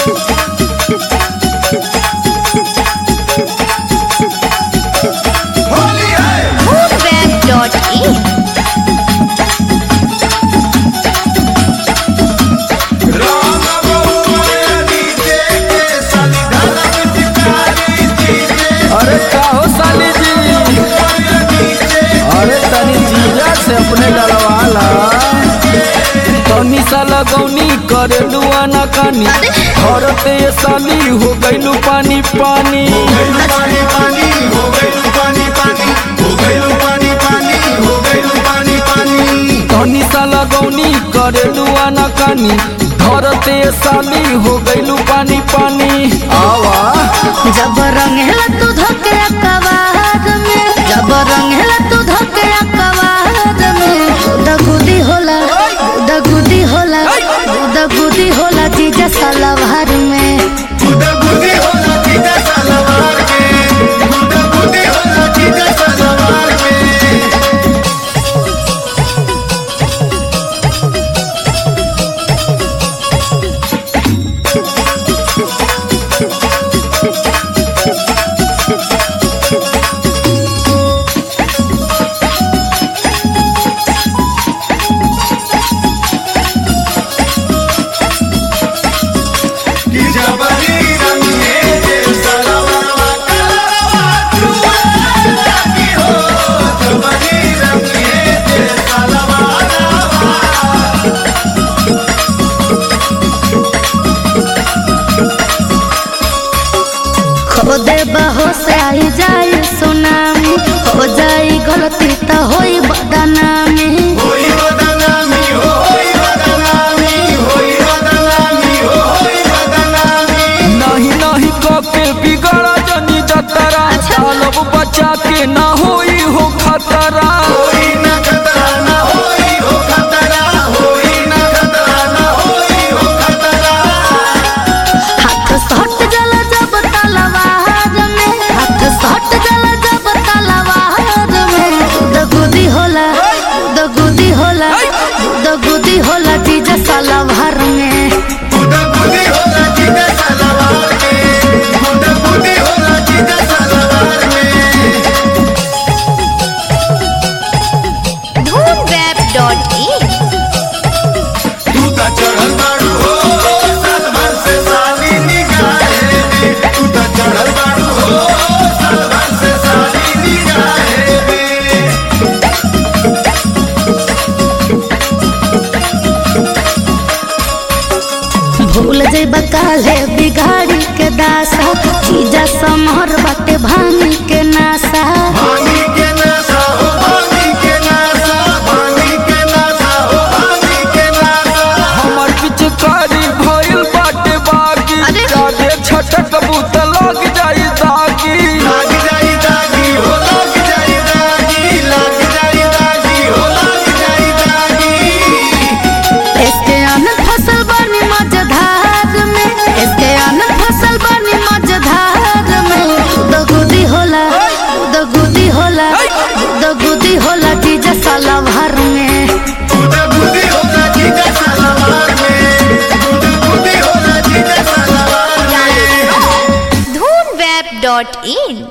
होली है Foodweb.in राम बहुआ नीचे के साली धरम चिकारी जीजे अरे का हो साली जी नीचे अरे तनी जीजा से अपने डलवाला तनी सा लगौनी करे दुआना कानी औरते ये साली हो गइलू पानी पानी गइलू पानी पानी हो गइलू पानी पानी हो गइलू पानी पानी हो गइलू पानी पानी तनी सा लगौनी करे दुआना कानी धरते ये साली हो गइलू पानी पानी आवा जब रंगेला तू धोके कवाद में जब रंगेला तू धोके कवाद में दगुदी होला दगुदी होला दगुदी होला जीजा सलवार में गुदा गुदी होला जीजा सलवार के गुदा गुदी होला जीजा सलवार के कि जबरी रंगे जे सलवारवा कलरवा चुआ की हो जबरी रंगे जे सलवारवा खो दे बहो से आई जाई सुनामी हो जाई गलती तो होई बदनामी होई बदनामी हो होई बदनामी होई बदनामी हो होई बदनामी नहीं नहीं कके बिगड़ा जनी जतरा सालब बचा के ना होई हो खतरा होई ना खतरा ना होई हो खतरा होई ना खतरा ना होई हो खतरा हाथ सट जला जब तलवार में हाथ सट जला जब तलवार में दगुदी होला दगुदी होला दगुदी होला जीजा सलवार में गुदा गुदी होला जीजा सलवार के गुदा गुदी होला जीजा सलवार में Foodweb.in तू त चढ़ल बाड़ू हो सलमान से साली निगाहे में तू त चढ़ल बाड़ू हो सलमान से साली निगाहे में भूल जइबा काले बिगाड़ी के दासा जीजा समहर बाटे भांगी के नासा भानी के नासा हो भानी के नासा भानी के नासा हो भानी के नासा हमर पिचकारी भइल बाटे बागी अरे! जादे छटक बूत लग जाई दागी लाग जाई दागी हो लाग जाई दागी लाग जाई दागी हो लाग जाई दागी इसके आनंद फसल बनी मझधार में इसके आनंद फसल बनी मझधार में दगुदी होला दगुदी होला दगुदी होला जीजा सलवार में गुदा गुदी होला जीजा सलवार में गुदा गुदी होला जीजा सलवार में Foodweb.in